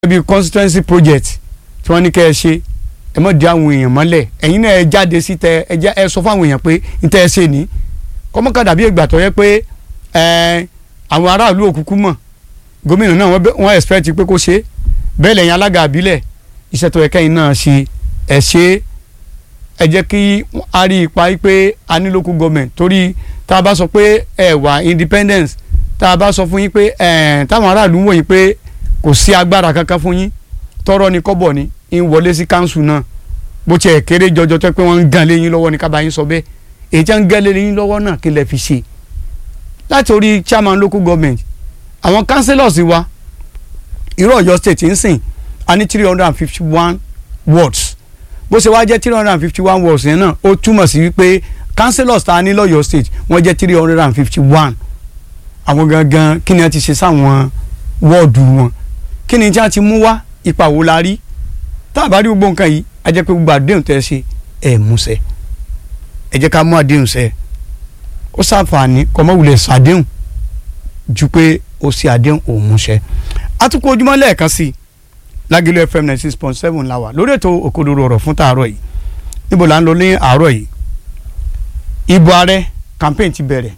bí constituency project tí wọ́n ní kẹ́ ẹ ṣe ẹ mọ̀ di àwọn èèyàn mọ́lẹ̀ ẹ̀yin náà ẹ jáde sí tẹ ẹ já ẹ sọ fún àwọn èèyàn pé n tẹ́ ẹ ṣe ní kọ́mọ́ká dàbí ìgbà tó yẹ pé ẹ àwọn aráàlú òkùnkùn mọ̀ gómìnà náà wọ́n expect pé kó ṣe bẹ́ẹ̀ lẹ́yìn alága àbílẹ̀ iṣẹ́ tó yẹ kẹ́yìn náà ṣe ẹ ṣe ẹ jẹ́ kí a rí ipa pé a ní local government torí tá a bá sọ pé ẹ wà independence tá a bá sọ fún yín pé ẹ táwọn aráàlú ń wò yín pé kò sí agbára kankan fún yín tọrọ ni kọ́bọ̀ ni ń wọlé sí council náà bó tiẹ̀ kéré jọjọ tó pé wọ́n ń gan lé yín lọ́wọ́ ni ká bá yín sọ bẹ́ẹ̀ èyí tí wọ́n ń gan lé yín lọ́wọ́ náà kí lẹ fi ṣe láti orí chairman local government àwọn councillors wa irú Ọ̀yọ́ state ń sìn a ní three hundred and fifty one wards bó ṣe wá jẹ́ three hundred and fifty one wards yẹn náà ó túmọ̀ sí wípé councillors tá a ní lọ́yọ́ state wọ́n jẹ́ three hundred and fifty one àwọn gangan kí ni wọ́n ti ṣe sáwọn wọ́ọ̀dù wọn kí ni tí wọ́n ti mú wá ipa wo la rí tá a bá rí gbogbo nǹkan yìí a jẹ́ pé gbogbo àdéhùn tẹ́ ẹ ṣe ẹ̀ múṣẹ ẹ jẹ́ ká mú àdéhùn ṣẹ ó ṣàǹfààní kọ́mọ́wulẹ̀ ṣàdéhùn ju pé ó ṣe àdéhùn òun múṣẹ atukọ̀ ojúmọ́ lẹ́ẹ̀kan sí i lágẹ̀lú fm ninety six point seven la wà lórí ètò òkodoro ọ̀rọ̀ fún tààrọ̀ yìí níbo là ń lọ ní àárọ̀ yìí ìbò ààrẹ campaign ti bẹ̀rẹ̀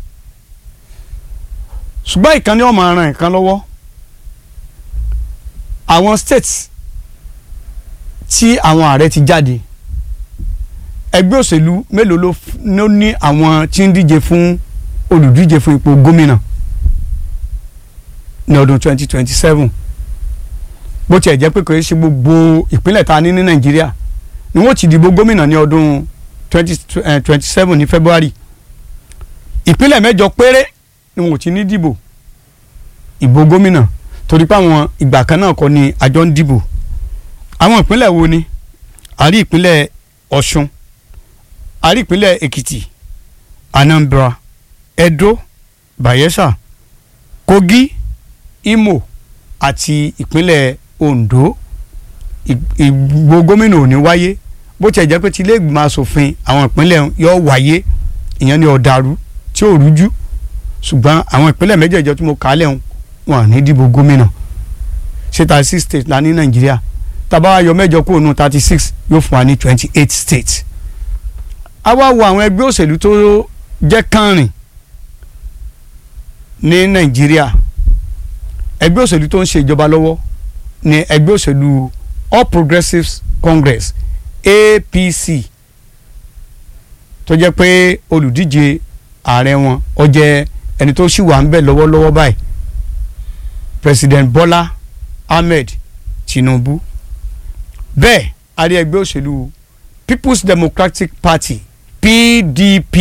ṣùgbọ́n ìkànnì ọmọ aràn ìkan lọ́wọ́ àwọn states tí àwọn ààrẹ ti jáde ẹgbẹ́ òṣèlú mélòó ló ní àwọn tí ń díje fún olùdíje fún ipò gómìnà ní ọdún twenty twenty seven bó tiẹ̀ jẹ́ pé kò ṣe gbogbo ìpínlẹ̀ ta ní ní nàìjíríà ni wọ́n ti dìbò gómìnà ní ọdún twenty twenty seven ní february ìpínlẹ̀ mẹ́jọ péré ni wọ́n ti ní dìbò ìbò gómìnà torí pé àwọn ìgbà kan náà kọ́ ni àjọ ń dìbò àwọn ìpínlẹ̀ wo ni a rí ìpínlẹ̀ ọ̀ṣun a rí ìpínlẹ̀ èkìtì anambra edo bayelsa kogi imo àti ìpínlẹ̀ ondo ìbò gómìnà ò ní wáyé bó tiẹ̀ jẹ́ pé tí ilé ìgbìmọ̀ asòfin àwọn ìpínlẹ̀ yóò wáyé ìyẹn ní ọ̀dàrú tí ò rújú ṣùgbọ́n àwọn ìpínlẹ̀ mẹ́jẹ̀ẹ̀jọ tí mo kà á lẹ́hùn wọn à ní dìbò gómìnà ṣé thirty six states la ní nàìjíríà tàbá yọ mẹ́jọ kúrò nù thirty six yóò fún wa ní twenty eight states. a wá wo àwọn ẹgbẹ́ òṣèlú tó jẹ́ kànrìn ní nàìjíríà ẹgbẹ́ òṣèlú tó ń ṣe ìjọba lọ́wọ́ ní ẹgbẹ́ òṣèlú all progressives congress apc tó jẹ́ pé olùdíje ààrẹ wọn ó jẹ́ ẹni tó sì wà ń bẹ̀ lọ́wọ́lọ́wọ́ báyìí president bola ahmed tinubu bẹ́ẹ̀ a rí ẹgbẹ́ òṣèlú people's democratic party pdp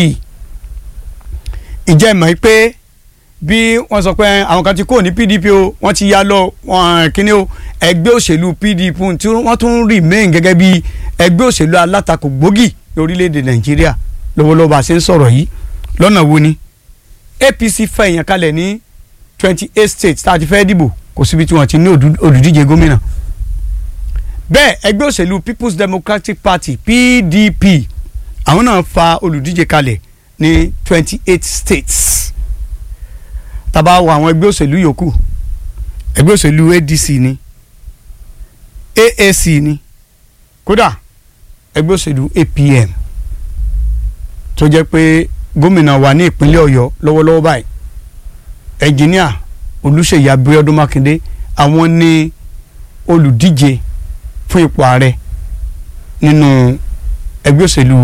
ìjẹ́ ìmọ̀ pé bí wọ́n sọ pé àwọn kan ti kúrò ní pdp o wọ́n ti yá lọ kíní o ẹgbẹ́ òṣèlú pdp tí wọ́n tún remain gẹ́gẹ́ bí ẹgbẹ́ òṣèlú alátakò gbòógì ní orílẹ̀-èdè nàìjíríà lọ́wọ́lọ́wọ́ bá a ṣe ń sọ̀rọ̀ yìí lọ́nà wo ni apc fẹ́ èèyàn kalẹ̀ ní twenty eight states tá a ti fẹ́ dìbò kò síbi tí wọ́n ti ní olùdíje gómìnà bẹ́ẹ̀ ẹgbẹ́ òṣèlú people's democratic party pdp àwọn náà fa olùdíje kalẹ̀ ní twenty eight states tàbá wo àwọn ẹgbẹ́ òṣèlú yòókù ẹgbẹ́ òṣèlú adc ni aac ni kódà ẹgbẹ́ òṣèlú apm tó jẹ́ pé gómìnà wa ní ìpínlẹ̀ ọ̀yọ́ lọ́wọ́lọ́wọ́ báyìí ẹnjìníà olùṣèyí abíọ́dún mákindé àwọn ní olùdíje fún ipò ààrẹ nínú ẹgbẹ́ òṣèlú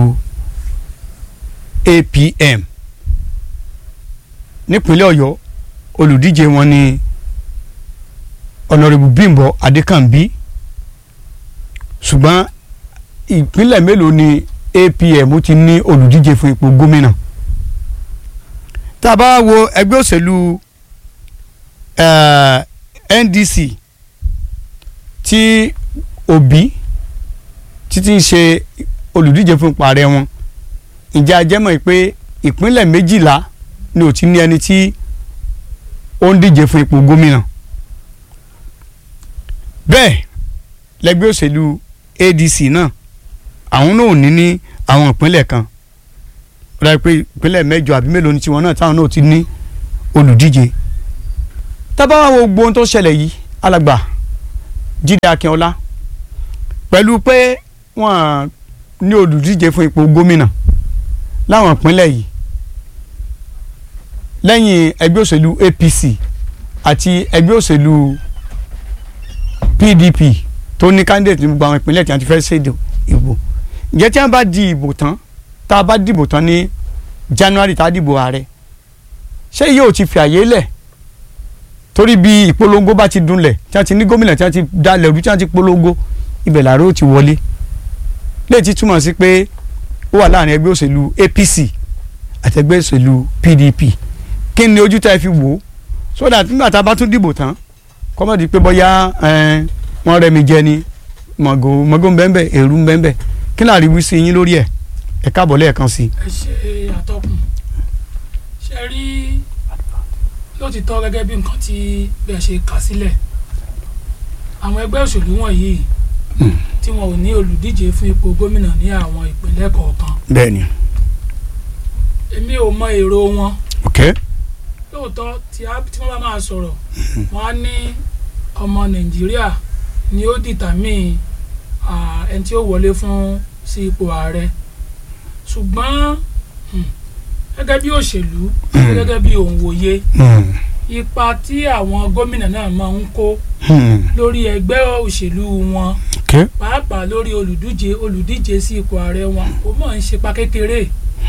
apm nípínlẹ̀ ọ̀yọ́ olùdíje wọn ní ọ̀nàrẹ́bù bímbọ adékànbí ṣùgbọ́n ìpínlẹ̀ mélòó ni apm ti ní olùdíje fún ipò gómìnà tá a bá wo ẹgbẹ́ òṣèlú uh, ndc tí òbí títí ń ṣe olùdíje fún ipò ààrẹ wọn ǹjẹ́ a jẹ́ mọ̀ pé ìpínlẹ̀ méjìlá ni ò ti ní ẹni tí ó ń díje fún ipò gómìnà bẹ́ẹ̀ lẹ́gbẹ́ òṣèlú adc náà àwọn náà ò ní ní àwọn ìpínlẹ̀ kan ó dájú pé ìpínlẹ̀ mẹ́jọ àbí mélòó ni tiwọn náà táwọn náà ti ní olùdíje tábà wá wo gbogbo ohun tó ṣẹlẹ̀ yìí alàgbà Jídé Akínọlá pẹ̀lú pé wọ́n ní olùdíje fún ipò gómìnà láwọn ìpínlẹ̀ yìí lẹ́yìn ẹgbẹ́ òṣèlú APC àti ẹgbẹ́ òṣèlú PDP tó ní candidate ní gbogbo àwọn ìpínlẹ̀ tí wọ́n ti fẹ́ ṣe ìbò ǹjẹ́ tí wọ́n bá di ìbò tán tá a bá dìbò tán ní January tá a dìbò ààrẹ ṣé yóò ti fi àyè lẹ̀ torí bí ìpolongo bá ti dunlẹ̀ tí wọ́n ti ní gómìnà tí wọ́n ti dalẹ̀ rú tí wọ́n ti polongo ibẹ̀ làárọ̀ ó ti wọlé léyìí ti túmọ̀ sí pé ó wà láàrin ẹgbẹ́ òṣèlú APC àti ẹgbẹ́ òṣèlú PDP kí ni ojú tá ẹ fi wò ó so that nígbà tá a bá tún dìbò tán kọ́mọ̀dé pé bóyá wọ́n rẹ̀ mí jẹ ni mọ̀gò mọ̀gò ńbẹ́ńbẹ́ èrú ńbẹ́ńbẹ́ kí ni àríwí sí yín lórí ẹ̀ ẹ̀ káàbọ̀ lẹ́ẹ̀kan sí i. ẹ ṣe àtọkùn ṣe rí lótìtọ́ gẹ́gẹ́ bí nǹkan tí bẹ́ẹ̀ ṣe kà sílẹ̀ àwọn ẹgbẹ́ òṣèlú wọ̀nyí tí wọn ò ní olùdíje fún ipò gómìnà ní àwọn ìpínlẹ̀ kọ̀ọ̀kan bẹ́ẹ̀ni. èmi ò mọ èrò wọn ok lóòótọ́ tí a- tí wọ́n bá máa sọ̀rọ̀ wọ́n á ní ọmọ nàìjíríà ni ó dìtàmí ah, ẹni tí ó wọlé fún sí ipò ààrẹ ṣùgbọ́n hmm, gẹ́gẹ́ bí òṣèlú Hmm. gẹ́gẹ́ bí òǹwòye Hmm. ipa tí àwọn gómìnà náà máa ń kó Hmm. lórí ẹgbẹ́ òṣèlú wọn ok pàápàá lórí olùdíje olùdíje sí ipò ààrẹ wọn ó mọ̀ ń ṣepa kékeré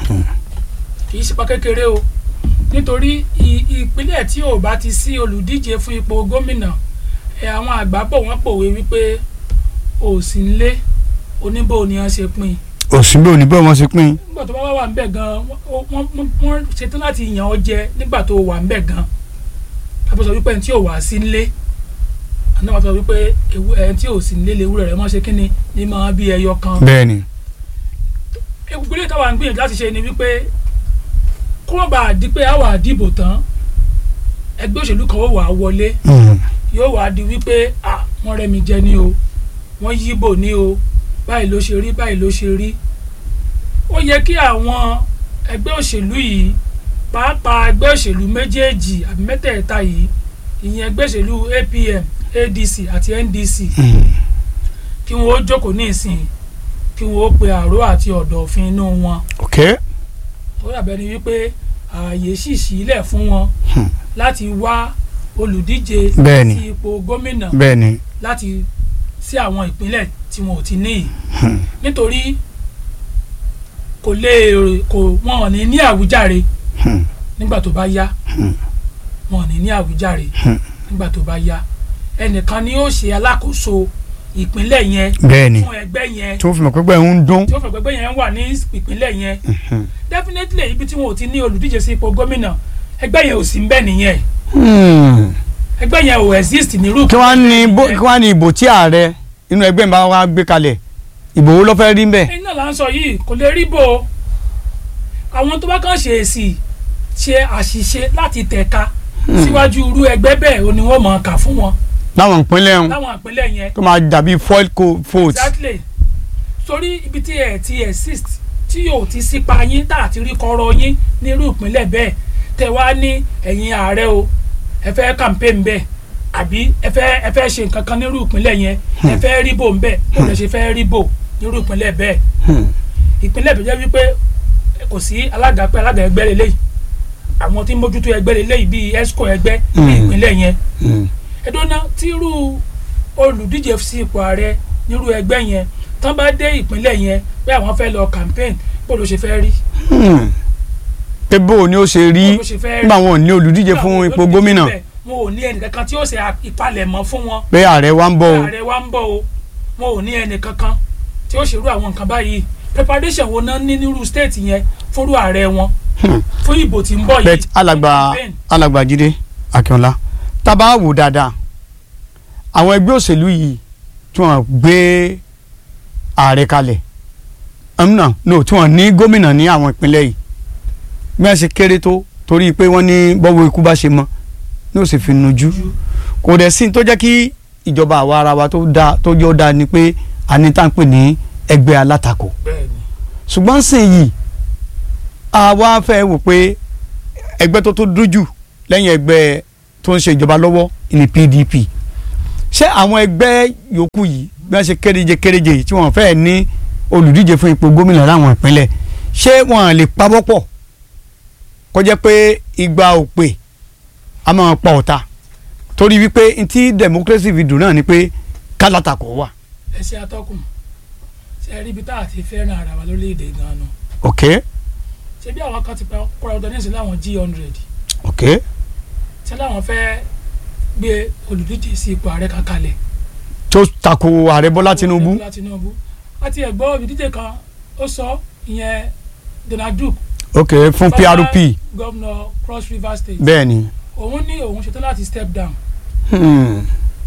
kì í ṣepa kékeré o nítorí i- ìpínlẹ̀ tí ò bá ti sí olùdíje fún ipò gómìnà ẹ àwọn àgbà bọ̀ wọ́n pòwe wípé ò sí ń lé oníbò ni wọ́n ṣe pín òsínbó ní bẹ́ẹ̀ wọ́n ṣe pín in. nígbà tó bá wà wà ń bẹ̀ gan wọ́n- wọ́n wọ́n- wọ́n ṣetán láti yàn ọ́ jẹ nígbà tó wà ń bẹ̀ gan àbọ̀ sọ wípé ẹni tí ò wá sí ń lé àná wàá sọ wípé ewu- ẹni tí ò sí ń lé lewúrẹ́ rẹ̀ mọ́ ṣe kí ni ní máa bí ẹyọ kan bẹ́ẹ̀ni. ìgbélé táwa ń gbìyànjú láti ṣe ni wípé kó má bàa di pé a wà dìbò tán ẹgbẹ́ òṣèlú kan ó wà á wọlé Hmm. yóò wá di wípé à wọ́n rẹ́ mi jẹ ní o wọ́n yíbò ní o báyìí ló ṣe rí báyìí ló ṣe rí ó yẹ kí àwọn ẹgbẹ́ òṣèlú yìí pàápàá ẹgbẹ́ òṣèlú méjèèjì àbí mẹ́tẹ̀ẹ̀ta yìí ìyẹn ẹgbẹ́ òṣèlú APM ADC àti NDC Hmm. kí wọ́n ó jókòó ní ìsìn kí wọ́n ó pe àró àti ọ̀dọ̀fin inú wọn ok ó dàbẹ́ ni wípé ààyè sì sílẹ̀ fún wọn Hmm. láti wá olùdíje Bẹ́ẹ̀ni. sí ipò gómìnà bẹ́ẹ̀ni. láti sí àwọn ìpínlẹ̀ tí wọn ò ti ní yìí Hmm. nítorí kò lè kò wọn ò ní ní àwíjàre Hmm. nígbà tó bá yá Hmm. wọn ò ní ní àwíjàre Hmm. nígbà tó bá yá ẹnìkan ni yóò ṣe alákòóso ìpínlẹ̀ yẹn bẹ́ẹ̀ni. fún ẹgbẹ́ yẹn tí wọ́n fi mọ̀ pé bẹ́ẹ̀ ń dún. tí ó fẹ́ gbẹgbẹ́ yẹn wà ní ìpínlẹ̀ yẹn Hmm. definitely ibi tí wọn ò ti ní olùdíje sí ipò gómìnà ẹgbẹ́ yẹn ò sí ń bẹ nìyẹn Hmm. ẹgbẹ́ yẹn ò exist nírú kí wọ́n ní bó ìpínlẹ̀ kí wọ́n ní ìbò tí ààrẹ inú ẹgbẹ́ mi bá wá gbé kalẹ̀ ìbò wo ló fẹ́ rí mbẹ́. ẹ̀yin náà là ń sọ yìí kò lè rí bò ó àwọn tó bá kàn ṣe èsì ṣe àṣìṣe láti tẹ̀ka síwájú irú ẹgbẹ́ bẹ́ẹ̀ ò ní wọ́n mọ̀ ọ́n kà fún wọn láwọn ìpínlẹ̀ ọ̀hún láwọn ìpínlẹ̀ yẹn tó máa dàbí foil co- vote. exactly torí ibi tí ẹ ti exist tí yóò ti sípa yín tá àti rí kọ́rọ́ yín nírú ìpínlẹ̀ bẹ́ẹ̀ tẹ wá ní ẹ̀yin ààrẹ o ẹ fẹ́ campaign bẹ́ẹ̀ àbí ẹ fẹ́ ẹ fẹ́ ṣe nǹkan kan nírú ìpínlẹ̀ yẹn ẹ fẹ́ rí bò ń bẹ́ẹ̀ bó lè ṣe fẹ́ rí bò nírú ìpínlẹ̀ bẹ́ẹ̀ Hmm. ìpínlẹ̀ tó jẹ́ wípé kò sí alága pé alága ẹgbẹ́ lélẹ́yìí àwọn tí ń mójútó ẹgbẹ́ lélẹ́yìí bíi esco ẹgbẹ́ ní Mm. ìpínlẹ̀ yẹn Hmm. ẹdọ́nà tírú olùdíje sí ipò ààrẹ nírú ẹgbẹ́ yẹn tán bá dé ìpínlẹ̀ yẹn pé àwọn fẹ́ lọ campaign bó ló ṣe fẹ́ rí Hmm. pé bó o ní ó ṣe rí bó ló ṣe fẹ́ rí nígbà wọn ò ní olùdíje Nígbà fún wọn ipò olùdíje gómìnà bẹ́ẹ̀, wọn ò ní ẹnìkankan tí ó ṣe ìpalẹ̀mọ́ fún wọn pé ààrẹ wa ń bọ̀ o. ààrẹ wa ń bọ̀ o wọn ò ní ẹnìkankan tí ó ṣerú àwọn nǹkan báyìí preparation wo náà ní nírú state yẹn fúnrú ààrẹ wọn Hmm. fún ìbò tí ń bọ̀ yìí bet alàgbà campaign. alàgbà Jídé Akínọlá tá a bá wò dáadáa àwọn ẹgbẹ́ òṣèlú yìí tí wọ́n gbé ààrẹ kalẹ̀ ẹ̀múnà no tí wọ́n ní gómìnà ní àwọn ìpínlẹ̀ yìí bí wọ́n ṣe kéré tó torí pé wọ́n ní bọ́wọ́ ikú bá ṣe mọ́ ní òsì fi nujú kò dẹ̀ sí tó jẹ́ kí ìjọba àwa ara wa tó dáa tó jọ dáa ni pé a ní tá à ń pè ní ẹgbẹ́ alátakò bẹ́ẹ̀ni ṣùgbọ́n sìn yìí àwa fẹ́ wò pé ẹgbẹ́ tó tó dójú lẹ́yìn ẹgbẹ́ tó ń ṣe ìjọba lọ́wọ́ ní PDP ṣé àwọn ẹgbẹ́ yòókù yìí bí wọ́n ṣe kéréje kéréje yìí tí wọ́n fẹ́ ní olùdíje fún ipò gómìnà láwọn ìpínlẹ̀ ṣé wọ́n lè pawọ́pọ̀ kó jẹ́ pé igba òpè a máa pa ọ̀tá torí wípé ntí democracy fi dùn náà ni pé kálátakò wà. ẹ ṣe atọ́kùn ṣe rí ibi tá a ti fẹ́ràn ara wa lórílẹ̀‐èdè gan-an ok ṣé bí àwọn kan ti pa kóra ọdọ nísìnyí láwọn g hundred ok ṣé láwọn fẹ́ gbé olùdíje sí ipò ààrẹ kan kalẹ̀ tó tako ààrẹ bọ́lá tinubu Bọ́lá Tinubu àti ẹ̀gbọ́n olùdíje kan ó sọ ìyẹn Donald Duke ok fún prp gọ́vnọ̀ Cross River State bẹ́ẹ̀ ni. òun ní òun ṣetán láti step down Hmm.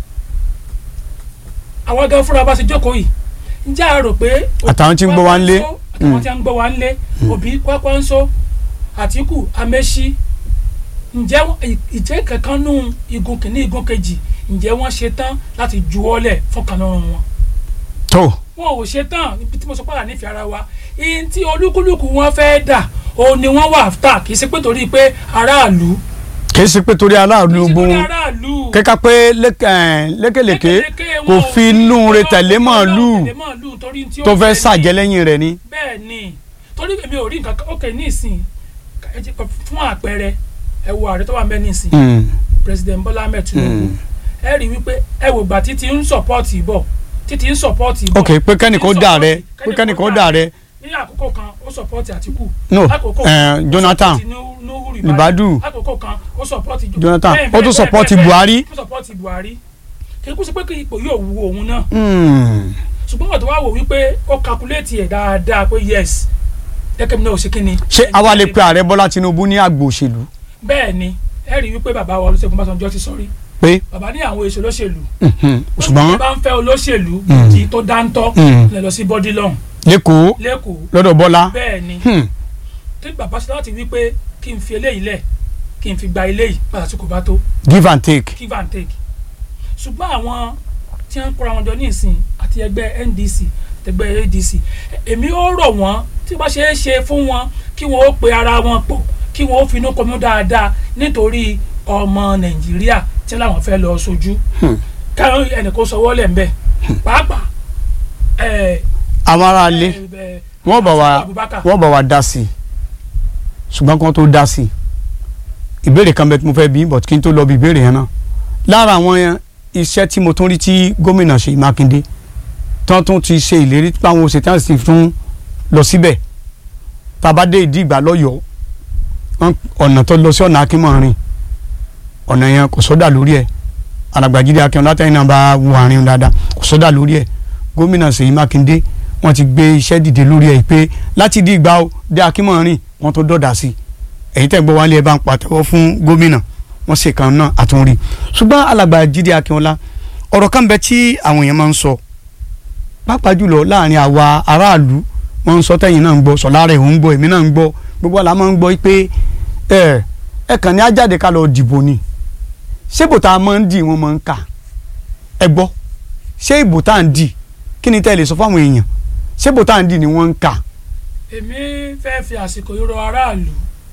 àwọn gan fúnra bá ṣe jókòó yìí ǹjẹ́ a rò pé Àtàwọn tí ń gbọ́ wa ń lé. àtàwọn tí ń gbọ́ wa ń lé Obi Kwakwanso Àtíkù Amechi ǹjẹ́ wọ́n- ìjẹ́ kankan nù igun kìíní igun kejì ǹjẹ́ wọ́n ṣe tán láti juwọ́lẹ̀ fún kanúrun wọn tó wọn ò ṣe tán ibi tí mo sọ pàdà nífẹ̀ẹ́ ara wa ihun tí olúkúlùkù wọn fẹ́ dà òun ni wọ́n wà áfítà kì í ṣe pé torí pé aráàlú kì í ṣe pé torí kì í aláàlú ṣe torí gbóhùn aráàlú kẹ́ka pé lékè- eh, lékèlékè lékeleke kò wọn ò fi inú rẹ̀ tẹ̀lé wọn ò màálù tẹ̀lé màálù torí tí ó tó fẹ́ ní. sàjẹ́ lẹ́yìn rẹ̀ ni. bẹ́ẹ̀ ni torí èmi ò rí nǹkan kan ókè ní ìsìn ẹ jẹ́ kó- fún àpẹẹrẹ ẹ wo ààrẹ tó wà ń bẹ ní ìsìn Hmm. president Bọ́lá Ahmed Tinubu Mm. ẹ rí wípé ẹ wò gbà títí ń sọpọ́ọ̀tì bọ̀ títí ń sọpọ́ọ̀tì bọ̀ ok pé kẹ́nìkan ó dà rẹ pé kẹ́nìkan kẹ́nìkan ó dà rẹ ní àkókò kan ó sọpọ́ọ̀tì Àtíkù no lákòókò eh, kan, ó Jonathan sọpọ́ọ̀tì Nu- Nuhu Ribadu. lákòókò kan ó sọpọ́ọ̀tì Jo- Jonathan, bẹ́ẹ̀, ó bẹ́ẹ̀, tún bẹ́ẹ̀, sọpọ́ọ̀tì bẹ́ẹ̀, Buhari. ó sọpọ́ọ̀tì Buhari kí kú sí pé kí ipò yóò wu òun náà Hmm. ṣùgbọ́n wọ́n tó wá wò wípé ó kakuléètì ẹ̀ dáadáa pé yes gẹ́gẹ́ bí náà ò ṣe kí ni. ṣé àwa lè pe ààrẹ bọ́lá tinubu ní àgbò òṣèlú bẹ́ẹ̀ ni ẹ rí i wípé bàbá wa Olúṣẹ́gun Ọbásanjọ́ ti sọ rí pé bàbá ní àwọn èso olóṣèlú mhm, bí ṣùgbọ́n bá ń fẹ́ olóṣèlú Mm. tí tó dáńtọ́ Mm. lè lọ sí bọ́dí lọ́hùn lẹ́kọ̀ọ́ lẹ́kọ̀ọ́ lọ́dọ̀ bọ́lá bẹ́ẹ̀ ni Hmm. tí bàbá ṣe láti wípé kí n fi eléyìí lẹ̀ kí n fi gba eléyìí padà tí kò bá tó give and take give and take ṣùgbọ́n àwọn tí wọ́n ń kóra wọn jọ ní ìsìn àti ẹgbẹ́ NDC àtẹgbẹ́ ADC èmi ó rọ̀ wọ́n tí wọ́n ṣe é ṣe fún wọn kí wọ́n ó pe ara wọn pọ̀ kí wọ́n ó finú kọmú dáadáa nítorí ọmọ Nàìjíríà tí làwọn fẹ́ lọ sojú Hmm. káwọn ẹnìkan sọwọ́ lẹ̀ ń bẹ̀ pàápàá ẹ̀ àwọn ará ilé ẹ̀ wọ́n bá wa Abubakar. wọ́n bá wa dá sí i ṣùgbọ́n kí wọ́n tó dá sí i ìbéèrè kan bẹ tí mo fẹ́ bí but kí n tó lọ bí ìbéèrè yẹn náà lára àwọn iṣẹ́ tí mo tún rí tí gómìnà Ṣèyí Mákindé tán tún ti ṣe ìlérí pé àwọn òṣèlú sì tún lọ síbẹ̀ tàbá dé ìdí ìgbà lọ́yọ̀ọ́ wọn- ọ̀nà tó lọ sí ọ̀nà akínmọ̀rin ọ̀nà yẹn kò sọ́dà lórí ẹ̀ alàgbàjídé akínwọn látẹ̀yìn náà bá wo àárín dáadáa kò sọ́dà lórí ẹ̀ gómìnà Ṣèyí Mákindé wọ́n ti gbé iṣẹ́ dìde lórí ẹ̀ pé láti di ìgbà ó dé akínmọ̀rin wọ́n tó dọ̀dà sí i èyí tẹ̀ gbọ́ wálé ẹ̀ bá ń pàtẹ́wọ́ fún gómìnà wọ́n ṣe kan náà àtúnrí ṣùgbọ́n alàgbàjídé akínọlá ọ̀rọ̀ kan bẹ tí àwọn èèyàn máa ń sọ pàápàá jùlọ láàrin àwa aráàlú wọ́n ń sọ tẹ̀yìn náà ń gbọ́ sọ̀lára ẹ̀ ń gbọ́ èmi náà ń gbọ́ gbogbo àlá máa ń gbọ́ pé ẹ ẹ kàn ní ajáde ká lọ dìbò ni ṣé ìbò tá a máa ń dì wọ́n máa ń kà ẹ gbọ́ ṣé ìbò tá à ń dì kí ni tẹ́ ẹ lè sọ fáwọn èèyàn ṣé ìbò tá à ń dì ni wọ́n ń kà èmi fẹ́ fi àsìkò yìí rọ aráàlú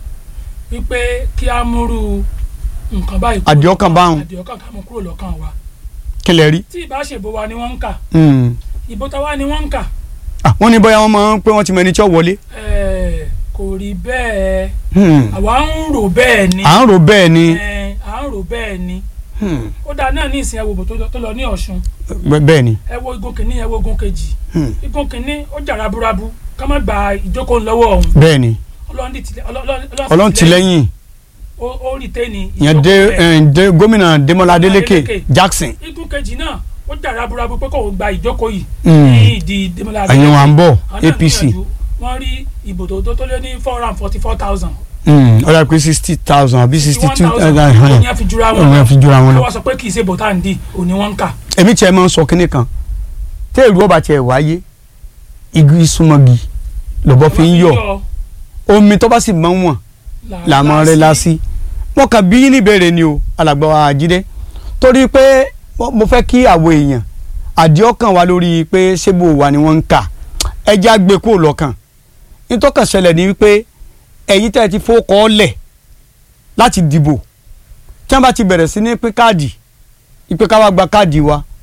wípé kí á múrú nǹkan báyìí kúrò Àdìọ́kàn lọ́kàn- báhùn. àdìọ́kàn ká mú kúrò lọ́kàn wa kí lẹ rí. tí ìbá ṣèbò wa ni wọ́n ń kà Mm. ìbò táwa ni wọ́n ń kà Ah, wọ́n ní bóyá wọ́n máa ń pé wọ́n ti mọ ẹni tí ó wọlé. ẹ̀ẹ́, kò rí bẹ́ẹ̀ Hmm. àwa ń rò bẹ́ẹ̀ ni à ń rò bẹ́ẹ̀ ni ẹ̀ẹ́, à ń rò bẹ́ẹ̀ ni Hmm. ó dáa náà ní ìsìn ẹwò tó lọ- tó lọ ní Ọ̀ṣun Bẹ́- bẹ́ẹ̀ ni. ẹ wo igun kìíní ẹ wo igun kejì Hmm. igun kìíní ó jà raburabu ká má gba ìjókòó lọ́wọ́ ọ̀hún bẹ́ẹ̀ ni Ọlọ́run ti tilẹ̀- Ọlọ́- Ọlọ́- ọlọ́run ti lẹ́yìn ó ó rí tẹ́ni ìyẹn dé ìjókòó bẹ́ẹ̀. ẹ̀, dé gómìnà Démọ́lá Adélékè Adélékè. Jackson igun kejì náà ó jà raburabu pé kò gba ìjókòó yìí Hmm. ní ìdí Demola ẹ̀yin wa ń bọ̀ Àwọn náà APC gbìyànjú. wọ́n rí ìbò tó tó tó lé ní four hundred and forty four thousand Hmm. ọ̀dà pé sixty thousand àbí sixty two thousand òní àfi jura wọn ọ̀nà fi jura wọn lọ. wọ́n sọ pé kì í ṣe bò tá à ń dì òní wọ́n ń kà èmi tiẹ̀ máa ń sọ kínní kan tí èrú ọba tiẹ̀ wáyé igi súnmọ́gi lọ́bọ̀ fi ń yọ omi tó bá sì máa ń wọ̀n làmọ́ rẹ̀ lásì wọn kàn bí níbẹ̀rẹ̀ ni o alàgbà wa Jídé torí pé mo mo fẹ́ kí àwọn èèyàn àdìọ́kàn wa lórí pé ṣébò wa ni wọ́n ń kà ẹja gbé kúrò lọ́kàn nítọ́kàn ṣẹlẹ̀ ni wípé ẹ̀yin tẹ́ ẹ ti fowókọ́ lẹ̀ láti dìbò tí wọ́n bá ti bẹ̀rẹ̀ sí ní pín káàdì ìpè ká wá gba káàdì wa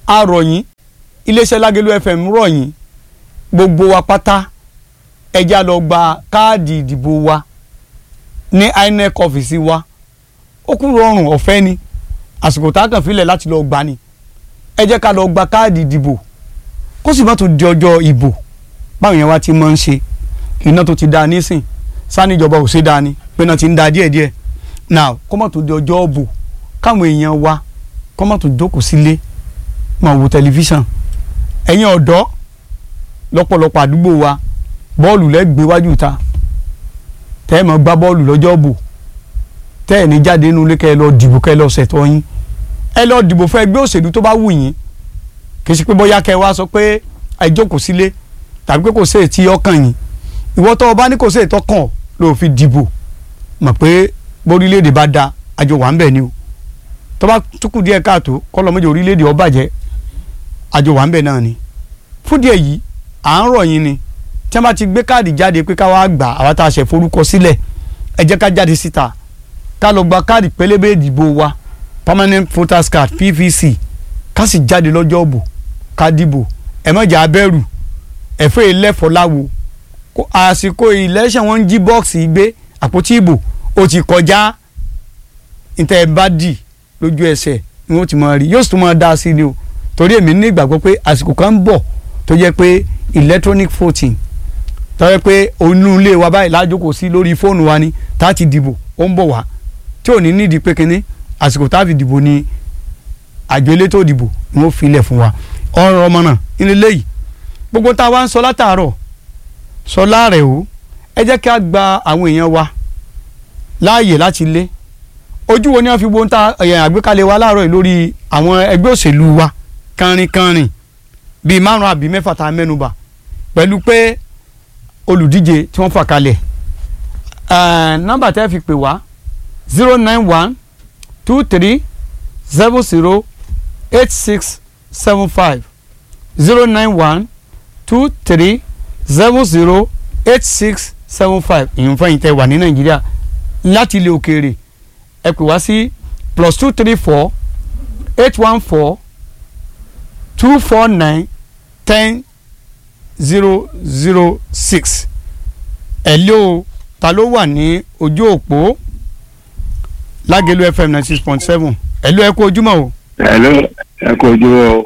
a rọ̀ yín iléeṣẹ́ lágẹ̀lú fm rọ̀ yín gbogbo wa pátá ẹja lọ gba káàdì ìdìbò wa ní inec ọ́fíìsì wa ó kún rọrùn ọ̀fẹ́ ni àsìkò tá a kàn filẹ̀ láti lọ gbà ni ẹ jẹ́ ká lọ gba káàdì ìdìbò kó sì má tó di ọjọ́ ìbò báwọn yẹn wá ti máa ń ṣe iná tó ti da nísìn sanijọba ò ṣe da ni pé náà ti ń da díẹ̀díẹ̀ now kó má tó di ọjọ́ ìbò káwọn èèyàn wa kó má tó jókòó sílé máa wo tẹlifíṣàn ẹ̀yin ọ̀dọ́ lọ́pọ̀lọpọ̀ àdúgbò wa bọ́ọ̀lù lẹ́gbẹ̀ẹ́ wájú ta tẹ́ ẹ máa gbá bọ́ọ̀lù lọ́jọ́ ìbò tẹ́ ẹ̀ ní jáde nínú ilé kẹ́ ẹ lọ dìbò kẹ́ ẹ lọ ṣẹ̀tọ́ yín ẹ lọ dìbò fún ẹgbẹ́ òṣèlú tó bá wù yín kì í ṣe pé bóyá kẹ́ ẹ wá sọ pé ẹ jókòó sílé tàbí pé kò sí ètí ọkàn yín ìwọ tó o bá ní kò sí ètò ọkàn ló fi dìbò mọ̀ pé bórílẹ̀-èdè bá da àjọ wà ń bẹ̀ ni o tó bá túkù díẹ̀ káàtó kọ́ lọ́mọdé orílẹ̀-èdè ó bàjẹ́ àjọ wà ń bẹ̀ náà ni fún díẹ̀ yìí à ń rọ̀ yín ni tí wọ́n bá ti gbé káàdì jáde pé ká wá gbà àwa tá a ṣẹ̀ forúkọ sílẹ̀ ẹ jẹ́ ká jáde síta ká lọ gba káàdì pélébé ìdìbò wa permanent voters card pvc ká sì jáde lọ́jọ́ òbò ká dìbò ẹ má jà abẹ́rù ẹ̀fẹ́ ìlẹ́fọ̀ láwo àsìkò election wọn ń jí bọ́ọ̀sì gbé àpótí ìbò ó ti kọjá níta ẹ bá dì lójú ẹsẹ̀ ni wọ́n ti máa rí yóò sì tún máa dá sí ni o torí èmi ní ìgbàgbọ́ pé àsìkò kan ń bọ̀ tó jẹ́ pé electronic voting tó jẹ́ pé onú ilé wa báyìí lájókòó sí lórí fóònù wa ni tá a ti dìbò ó ń bọ̀ wá tí ò ní nídìí pé kínní àsìkò tá a fi dìbò ni àjọ elétò ìdìbò ni wọ́n fi ilẹ̀ fún wa ọ̀rọ̀ ọmọ náà nínú eléyìí gbogbo tá a wá ń sọ látàárọ̀ sọ láàrẹ̀ o ẹ jẹ́ kí a gba àwọn èèyàn wa láàyè láti lé ojú wo ni wọ́n fi wo ń ta àgbékalẹ̀ wa láàárọ̀ yìí lórí àwọn ẹgbẹ́ òṣèlú wa kánrinkánrin bíi márùn àbí mẹ́fà tá a mẹ́nubà pẹ̀lú pé olùdíje tí wọ́n fà kalẹ̀ nọ́mbà tẹ́ fi pè wá zero nine one two three zero zero eight six seven five zero nine one two three zero zero eight six seven five ìyẹn fún ẹ̀yin tẹ́ wà ní nàìjíríà láti ilé òkèèrè ẹ pè wá sí plus two three four eight one four two four nine ten zero zero six ẹ lé o ta ló wà ní ojú òpó lágẹ̀lú fm ninety six point seven ẹ ló ẹ kú ojúmọ́ o. ẹ ló ẹ kú ojúmọ́ o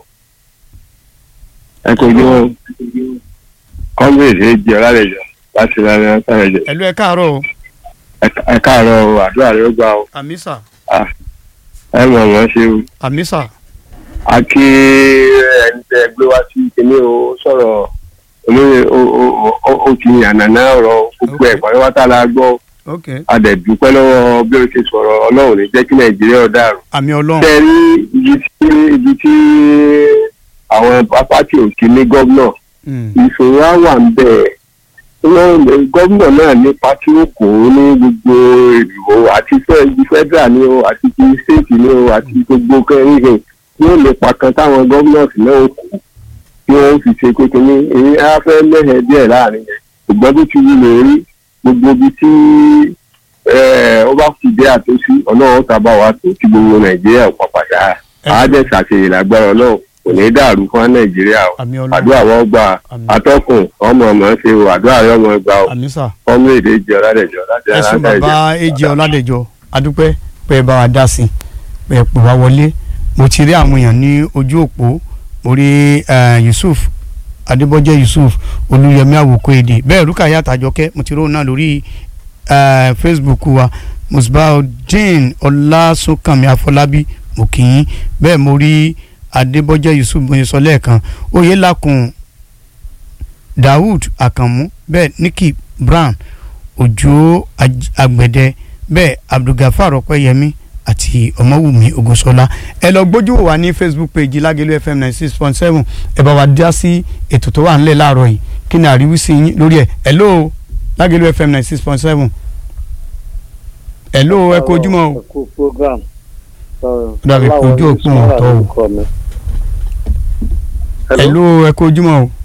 ẹ kú ojúmọ́ o kọ́míìsì èjì ọ̀làlejò láti lálẹ́ ọ̀sàlẹ̀jọ ẹ ló ẹ káàárọ̀ o. ẹ káàárọ̀ o àdúrà ló gbà o àmísà ẹ mọ̀ wọ́n ṣe o àmísà a kí ẹni tẹ gbé wá sí kíní o sọ̀rọ̀ olóyè o ti yànnàná ọ̀rọ̀ gbogbo ẹ̀ pàrọwátà la gbọ́ ok a dẹ̀ dúpẹ́ lọ́wọ́ bí o ṣe sọ̀rọ̀ ọlọ́run ní jẹ́ kí nàìjíríà ó dàrú. àmì ọlọ́run tẹ rí ibi tí ibi tí àwọn pátì òkè ní gómìnà Mm, ìṣòro á wà ń bẹ̀ wọ́n gómìnà náà ní pátí òkò ní gbogbo ìdìbò àti federal ni o àti ti state ni o àti gbogbo kẹrin yóò lè pa kan táwọn gómìnà náà kù tí wọ́n fi ṣe pé kínní èyí á fẹ́ lẹ́hẹ̀ẹ́ díẹ̀ láàrin yẹn ṣùgbọ́n bó ti wù lè rí gbogbo ibi tí ó bá fi dé àtúnṣí ọlọ́run tàbá wa tó ti gbogbo nàìjíríà pàpàdà àádẹ́ ṣàṣeyìn lágbára ọlọ́run kò ní dàrú fún nàìjíríà o àmì ọlọ́run àdúrà wọn gbà Àmín. atọ́kùn ọmọ ọmọ ṣe o àdúrà rẹ ọmọ gbà o àmísà ọmọ èdè jẹ ọládẹjọ láti ẹ ṣé aláǹdà ìjẹ. bàbá èjì ọ̀làdẹ̀jọ adúpẹ́ pé ẹ bá wa dá sí i pé ẹ pè wá wọlé mo ti rí àwọn èèyàn ní ojú òpó mo rí eh, Yusuf Adébọ́jẹ́ Yusuf Olúyẹmí Àwòkọ́ èdè bẹ́ẹ̀ Rúkàyà Àtàjọkẹ́ mo ti róun náà lórí eh, Facebook wa Musbaudeen Ọlásùnkànmí Afọlábí mo kì í bẹ́ẹ̀ mo rí Adébọ́jẹ́ Yusuf mo sọ lẹ́ẹ̀kan Oyèlákùn Daoud Àkànmú bẹ́ẹ̀ Nikki Brown Òjó Aj- Àgbẹ̀dẹ bẹ́ẹ̀ Abdulgafar Ọpẹ́yẹmí àti Ọmọwùmí Ògúnṣọlá ẹ lọ gbójú wò wá ní Facebook page Lágẹ̀lú FM ninety six point seven ẹ bá wa dá sí ètò tó wà ńlẹ̀ láàárọ̀ yìí kí ni àríwísí yín lórí ẹ̀ hello Lágẹ̀lú FM ninety six point seven hello ẹ kú ojúmọ́ o ẹkú program. Dàbí kò ojú òpin ọ̀tọ̀ o. o. hello ẹ kú ojúmọ́ o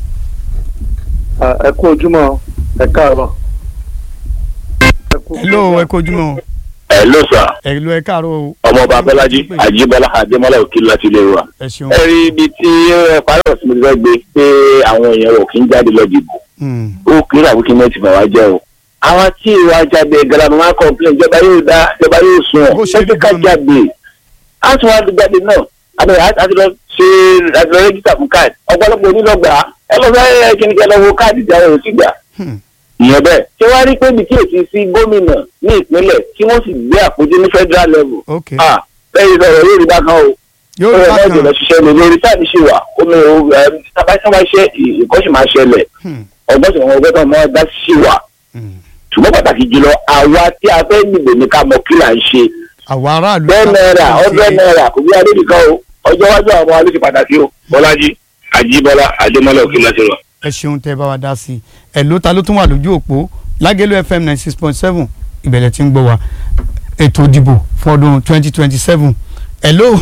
ẹkú ojúmọ́ ẹ káàárọ̀. Ẹ kú hello ẹ program. kú ojúmọ́ o ẹ ló sà ẹ lọ ẹ káàárọ̀ o ọmọọba abẹ́lájí àjíbọ́lá adémọ́lá òkìlú láti ilé wa. ẹ ṣeun ẹ rí ibi tí ẹ parí ọ̀sìn mi fẹ́ gbé pé àwọn èèyàn ò kí ń jáde lọ dìbò Hmm. ó kiri àbúkí mẹ́tì bá wa jẹ́ o. àwọn tí ìwà jáde garamu máa kọ́ńpilẹ̀ ìjọba yóò dá ìjọba yóò sùn Bó ọ́ ṣe rí ṣé ká gan-an. jáde á tún wá jáde náà àbẹ̀rẹ̀ àti lọ ṣe àti lọ rẹ́gísítà fún káàdì ọ̀pọ̀lọpọ̀ onílọ́gbà ẹ lọ fẹ́ kí ni kí ẹ lọ wo káàdì ìjà rẹ̀ ò sì gbà Hmm. ìyẹn bẹ́ẹ̀ ṣé wàá rí pé ibi tí èsì sí gómìnà ní ìpínlẹ̀ tí wọ́n sì gbé àpótí ní federal level ok ah lẹ́yìn lọ́rọ̀ yóò rí bákan o yóò ó rí yẹ bákan lọ́jọ́ lọ ṣiṣẹ́ ní lórí táàbí ṣì wà omi ò tábàṣẹ́ máa ṣe ìkọ́ṣì máa ṣẹlẹ̀ Hmm. ọgbọ́n sì wọn ọgbọ́n tó máa dá ṣì wà Hmm. ṣùgbọ́n pàtàkì jùlọ àwa tí a fẹ́ dìbò ní ká mọ kí là ń ṣe àwọn aráàlú bẹ́ẹ̀ náírà ṣe- ọdún náírà kò bí adé nìkan o ọjọ́ iwájú àwọn ọmọ wa ló ṣe pàtàkì o bọ́lájí àjíbọ́lá àdémọ́lá òkè láti rọ. ẹ ṣeun tẹ bá wa dá sí i ẹ ló ta ló tún wà lójú òpó lágẹ̀lú fm ninety six point seven ìbẹ̀lẹ̀ tí ń gbọ́ wa ètò ìdìbò fún ọdún twenty twenty seven ẹ ló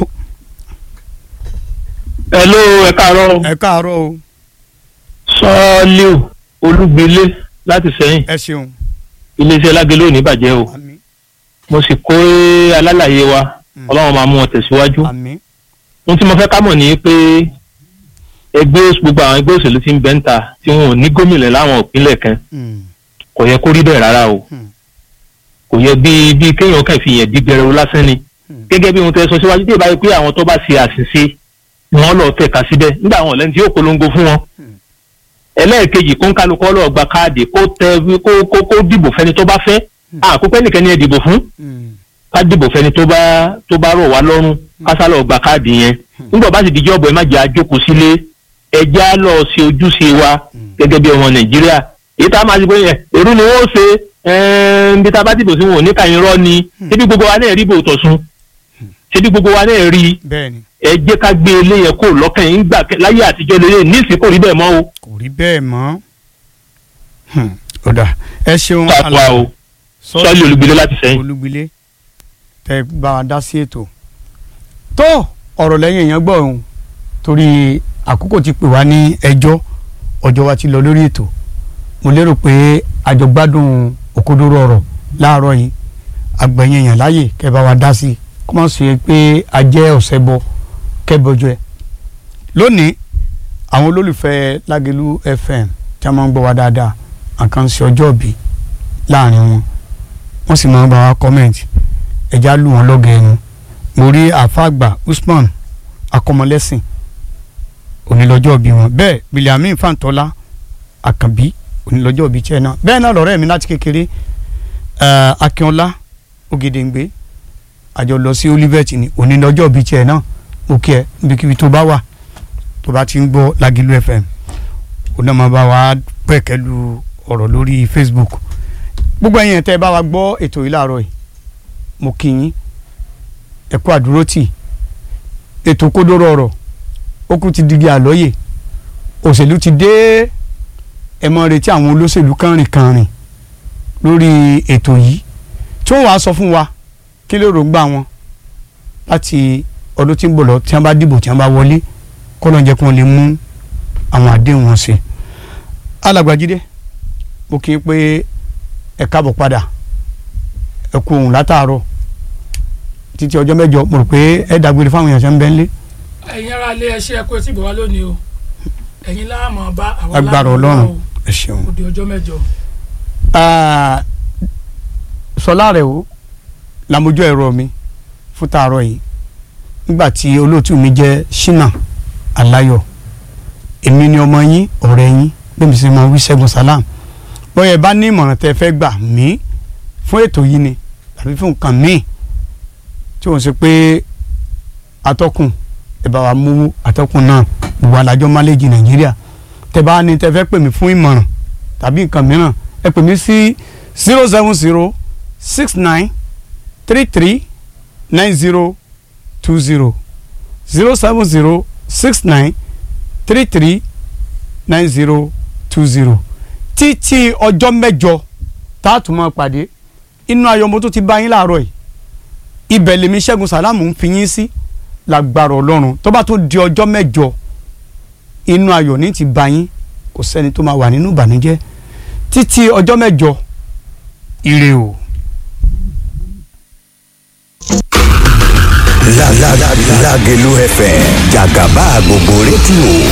hello ẹ káàárọ̀ ẹ káàárọ̀ o sọ́ọ́líù olúgbilé láti sẹ́yìn ẹ ṣeun iléeṣẹ́ lágẹ̀lẹ́ òní bàjẹ́ o àmín mo sì kó alálàyé wa Mm. ọlọ́run máa mú wọn tẹ̀síwájú àmín ohun tí mo fẹ́ ká mọ̀ ní pé ẹgbẹ́ òṣ- gbogbo àwọn ẹgbẹ́ òṣèlú tí ń bẹ ń ta tí wọn ò ní gómìnà láwọn ìpínlẹ̀ kan Hmm. kò yẹ kó rí bẹ́ẹ̀ rárá o Hmm. kò yẹ bí bí kéèyàn kàn fi yẹn di gbẹrẹwu lásán ni Hmm. gẹ́gẹ́ bí ohun tẹ́ sọ síwájú tí ìbáyé pé àwọn tó bá ṣe àṣìṣe ni wọ́n lọ tẹ̀ka síbẹ̀ nígbà àwọn ọ̀lẹ́ni tí yóò polongo fún wọn Hmm. ẹlẹ́ẹ̀kejì kó ń kálukọ́ lọ́ọ́ gba káàdì kó tẹ kó kó kó dìbò fẹ́ni tó bá fẹ́ àkópẹ́ nìkan ni ẹ dìbò fún Hmm. ká dìbò fẹ́ni tó bá tó bá rọ̀ wá lọ́rùn ká sá lọ́ọ́ gba káàdì yẹn nígbà bá sì dijọ́ ọ̀bọ̀ ẹ má jẹ́ àjókòó sílé ẹjẹ́ á lọ ṣe ojúṣe wa gẹ́gẹ́ bí ọmọ nàìjíríà èyí tá a máa ṣe pé yẹn èrú ni wọ́n ṣe bí tá a bá dìbò sí wọn ò ní ka irọ́ ni ṣébí gbogbo wa náà rí bò tọ̀sùn ṣébí gbogbo wa náà rí bẹ́ẹ̀ ni ẹ jẹ́ ká gbé eléyẹ kó lọ́kàn yín gbà láyé àtijọ́ lélẹ̀ níìsín kò rí bẹ́ẹ̀ mọ́ o kò rí bẹ́ẹ̀ mọ́ Hmm. ó dà ẹ ṣeun tàpá o sọ́ọ́lì olùgbélé láti sẹ́yìn. olúgbilé tẹ bá wa dá sí ètò tó ọ̀rọ̀ lẹ́yìn èèyàn gbọ́ òun torí àkókò ti pè wá ní ẹjọ́ ọjọ́ wa ti lọ lórí ètò mo lérò pé àjọgbádùn òkodoro ọ̀rọ̀ láàárọ̀ yìí àgbẹ̀yìn èèyàn láàyè kẹ́ bá wa dá sí i kó má ṣe pé a jẹ́ ọ̀sẹ̀ bọ kẹ́bọjọ ẹ̀ lónìí àwọn olólùfẹ́ Lágelú FM tí a máa ń gbọ́ wa dáadáa àkànṣe ọjọ́ òbí láàrin wọn wọ́n sì máa ń bá wa kọ́mẹ̀ntì ẹja lù wọ́n lọ́gẹ̀ ẹnu mo rí àfàgbà Usman akọmọlẹ́sìn onílọ́jọ́ bí wọn bẹ́ẹ̀ Biliamin Fàǹtọ́lá Àkànbí onílọ́jọ́ bí tiẹ̀ náà bẹ́ẹ̀ náà lọ́rẹ́ mi láti kékeré eh, Akínọlá Ògèdèǹgbé àjọ lọ sí Olivet ní onílọ́jọ́ bí tiẹ̀ náà mo kí ẹ níbikíbi tó bá wà tó bá ti ń gbọ́ Lágelú FM ó náà máa bá wa pẹ̀kẹ́lu ọ̀rọ̀ lórí Facebook gbogbo ẹ̀yin tẹ́ ẹ bá wa gbọ́ ètò yìí láàárọ̀ yìí mo kí yín ẹ kú àdúrótì ètò kódóró ọ̀rọ̀ ó kú ti digi àlọ́yè òṣèlú ti dé ẹ mọ retí àwọn olóṣèlú kànrìnkànrìn lórí ètò yìí tí wọ́n wàá sọ fún wa kí ló rògbà wọn láti ọdún tí ń bọ̀ lọ tí wọ́n bá dìbò tí wọ́n bá wọlé kọ́ ló ń jẹ́ kí wọ́n lè mú àwọn àdéhùn wọn ṣe alàgbàjídé mo kí i pé ẹ káàbọ̀ padà ẹ kú ohun látàárọ̀ títí ọjọ́ mẹ́jọ mo rò pé ẹ dàgbére fáwọn èèyàn ṣe ń bẹ́ ń lé ẹ̀yin ara lé ẹṣẹ́ ẹ̀kọ́ etí ìbò wa lónìí o ẹ̀yin láàmú bá àwọn agbára láàmú bá ọlọ́run o. ẹ ṣeun. ó di ọjọ́ mẹ́jọ. Ah, sọlá rẹ o làmójú ẹ̀rọ mi fún tààrọ̀ yìí nígbà tí olóòtú mi jẹ́ Ṣínà Aláyọ̀ èmi ni ọmọ yín ọ̀rẹ́ yín bẹ́ẹ̀ mi sì máa wí Ṣẹ́gun Salam bóyá ẹ bá ní ìmọ̀ràn tẹ́ ẹ fẹ́ gbà mí fún ètò yìí ni tàbí fún nǹkan míì tí wọ́n ṣe pé atọ́kùn ẹ bá wa mú atọ́kùn náà gbogbo alájọ́ máléjì Nàìjíríà tẹ́ bá ní tẹ́ fẹ́ pè mí fún ìmọ̀ràn tàbí nǹkan mìíràn ẹ pè mí sí zero seven zero six nine three three nine zero two zero zero seven zero six nine three three nine zero two zero títí ọjọ́ mẹ́jọ tá a tún máa pàdé inú ayọ̀ mo tún ti bá yín láàárọ̀ yìí ibẹ̀ lèmi Ṣẹ́gun Sàlámù ń fi yín sí lágbára Ọlọ́run tó bá tún di ọjọ́ mẹ́jọ inú ayọ̀ ní ti bá yín kò sẹ́ni tó máa wà nínú ìbànújẹ́ títí ọjọ́ mẹ́jọ ire o. Lágelú FM jàgàbá gbogbo rédíò